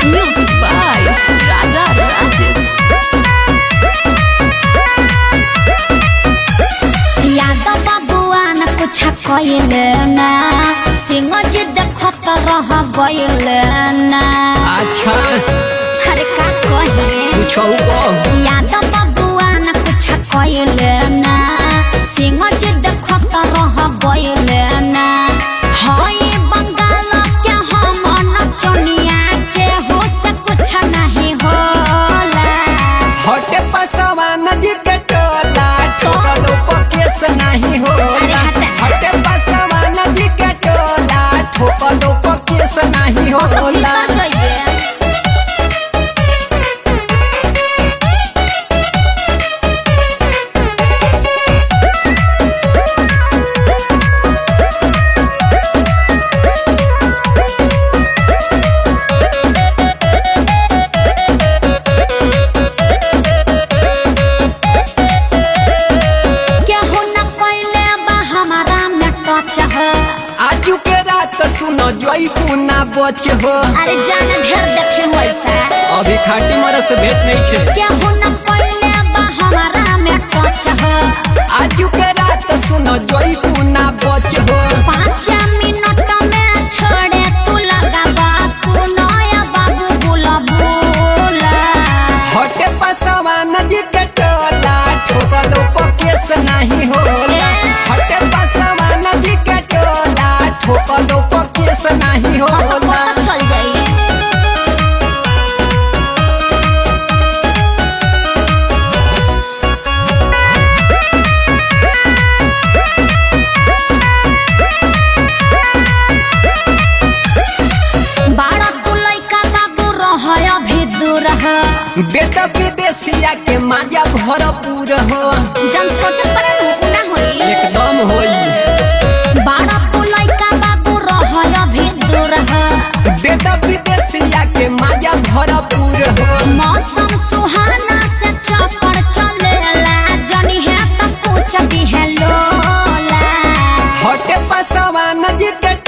Music by Raja Rajesh. Yadav बबुआ न कुछ कइल ना सिंह जी देखत रह गइल ना अच्छा अरे का कहे कुछ यादव बबुआ न कुछ कइल ना सिंह जी देखत रह गइल ना हई बंगाल के हम नचनिया के हो से कुछ नहीं होला हटे पसवान जी के टोला ठोकलो पकेस नहीं होला अरे हटे। हटे पसवान जी के टोला ठोकलो पकेस नहीं तो होला भीतर जइबे केहू न कइले बा हमारा में टच है आजू के रात सुनो जोई पुना बच हो अरे जान ढेर देखे हो ऐसा अभी खाटी मर से भेंट नहीं खे केहू न कइले बा हमारा में टच है आजू के रात सुनो जोई पुना बच हो पाँच मिनट में छोड़े तू लगाबा सुनो या बाबू बुला बुला हटे पसवान जी के टोला ठोकलो पकेस नहीं होला हटे पसवान जी के टोला ठोकलो पकेस नहीं हाँ तो होला पता चल जाई बारह तू लइका बाबू रह अभी दूर है बेटा विदेशिया के माजा भरपूर हो जन सोचत पड़े नु ना होई एकदम होई बारह तू लइका बाबू रह अभी दूर है बेटा विदेशिया के माजा भरपूर हो मौसम सुहाना से चक्कर चलेला जनी है तो पूछ दी है लोला हटे पसवान जी के